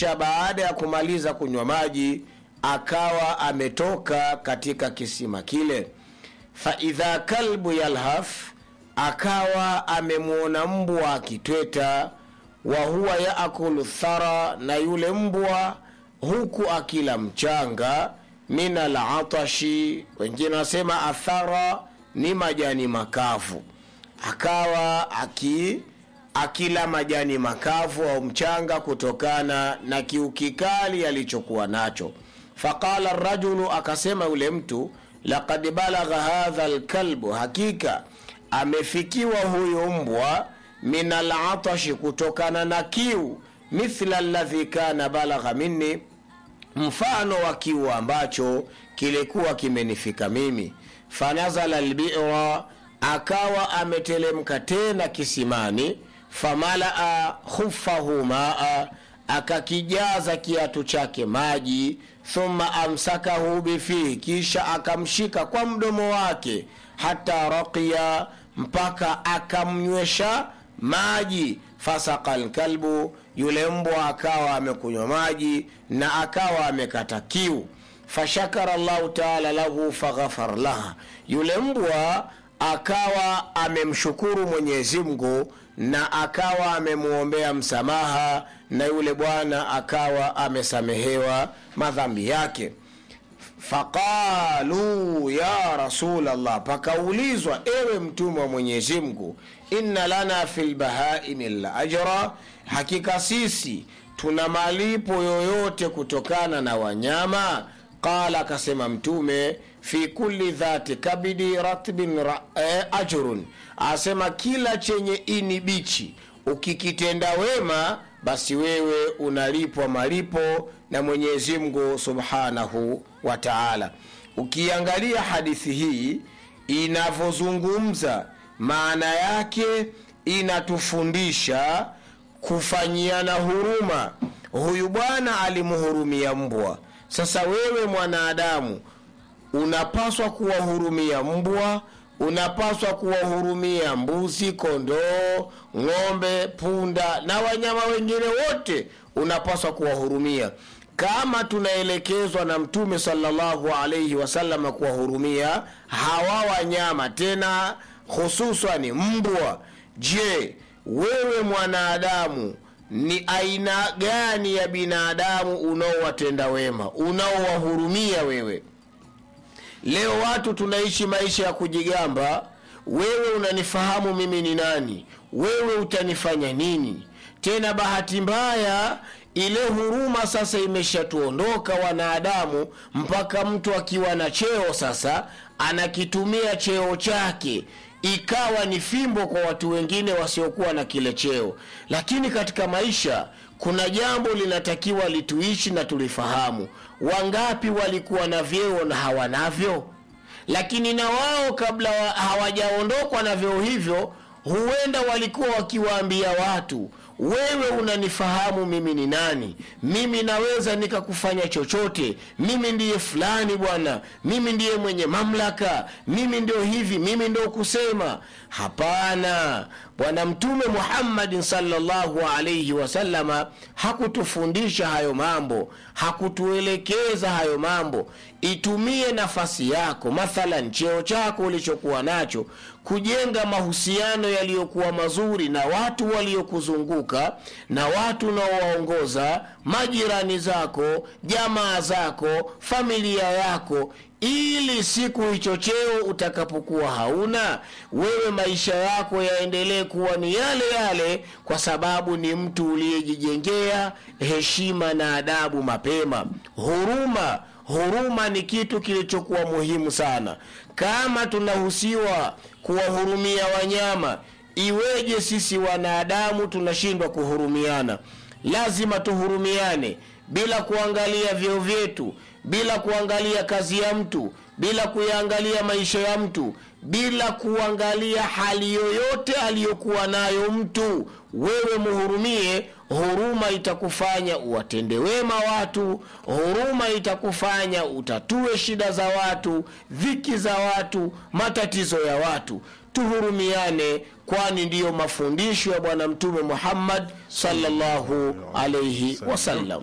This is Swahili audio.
kisha baada ya kumaliza kunywa maji akawa ametoka katika kisima kile faidha kalbu yalhaf akawa amemwona mbwa akitweta wa huwa yaakulu thara na yule mbwa huku akila mchanga min alatashi wengine wanasema athara ni majani makavu akawa aki akila majani makavu au mchanga kutokana na kiu kikali alichokuwa nacho faqala rajulu akasema yule mtu lakad balagha hadha lkalbu hakika amefikiwa huyu mbwa min alatashi kutokana na kiu mithla ladhi kana balagha minni mfano wa kiu ambacho kilikuwa kimenifika mimi fanazala lbira akawa ametelemka tena kisimani famalaa khufahu maa akakijaza kiatu chake maji thumma amsakahu bifihi kisha akamshika kwa mdomo wake hata raqiya mpaka akamnywesha maji fasaka lkalbu yule mbwa akawa amekunywa maji na akawa amekata kiu fashakara llahu taala lahu faghafar laha yule mbwa akawa amemshukuru mwenyezi mungu na akawa amemwombea msamaha na yule bwana akawa amesamehewa madhambi yake faqalu ya rasulllah pakaulizwa ewe mtume wa mwenyezi mungu inna lana fi lbahaimi la ajra hakika sisi tuna malipo yoyote kutokana na wanyama qala akasema mtume fi kulli dhati kabidi ratbin ra, eh, ajrun asema kila chenye ini bichi ukikitenda wema basi wewe unalipwa malipo na mwenyezi mungu subhanahu wa taala ukiangalia hadithi hii inavyozungumza maana yake inatufundisha kufanyiana huruma huyu bwana alimhurumia mbwa sasa wewe mwanadamu unapaswa kuwahurumia mbwa unapaswa kuwahurumia mbuzi kondoo ng'ombe punda na wanyama wengine wote unapaswa kuwahurumia kama tunaelekezwa na mtume salllahu alaihi wasalama kuwahurumia hawa wanyama tena hususani mbwa je wewe mwanadamu ni aina gani ya binadamu unaowatenda wema unaowahurumia wewe leo watu tunaishi maisha ya kujigamba wewe unanifahamu mimi ni nani wewe utanifanya nini tena bahati mbaya ile huruma sasa imeshatuondoka wanadamu mpaka mtu akiwa na cheo sasa anakitumia cheo chake ikawa ni fimbo kwa watu wengine wasiokuwa na kile cheo lakini katika maisha kuna jambo linatakiwa lituishi na tulifahamu wangapi walikuwa na vyeo na hawanavyo lakini na wao kabla wa, hawajaondokwa na vyeo hivyo huenda walikuwa wakiwaambia watu wewe unanifahamu mimi ni nani mimi naweza nikakufanya chochote mimi ndiye fulani bwana mimi ndiye mwenye mamlaka mimi ndio hivi mimi ndio kusema hapana bwana mtume muhammadin salllahu alaihi wasalama hakutufundisha hayo mambo hakutuelekeza hayo mambo itumie nafasi yako mathalan cheo chako ulichokuwa nacho kujenga mahusiano yaliyokuwa mazuri na watu waliokuzunguka na watu unaowaongoza majirani zako jamaa zako familia yako ili siku hicho cheo utakapokuwa hauna wewe maisha yako yaendelee kuwa ni yale yale kwa sababu ni mtu uliyejijengea heshima na adabu mapema huruma huruma ni kitu kilichokuwa muhimu sana kama tunahusiwa kuwahurumia wanyama iweje sisi wanadamu tunashindwa kuhurumiana lazima tuhurumiane bila kuangalia vyeo vyetu bila kuangalia kazi ya mtu bila kuyaangalia maisha ya mtu bila kuangalia hali yoyote aliyokuwa nayo mtu wewe muhurumie huruma itakufanya uwatende wema watu huruma itakufanya utatue shida za watu dhiki za watu matatizo ya watu tuhurumiane kwani ndiyo mafundisho ya bwana mtume muhammad sallallahu alaihi wasallam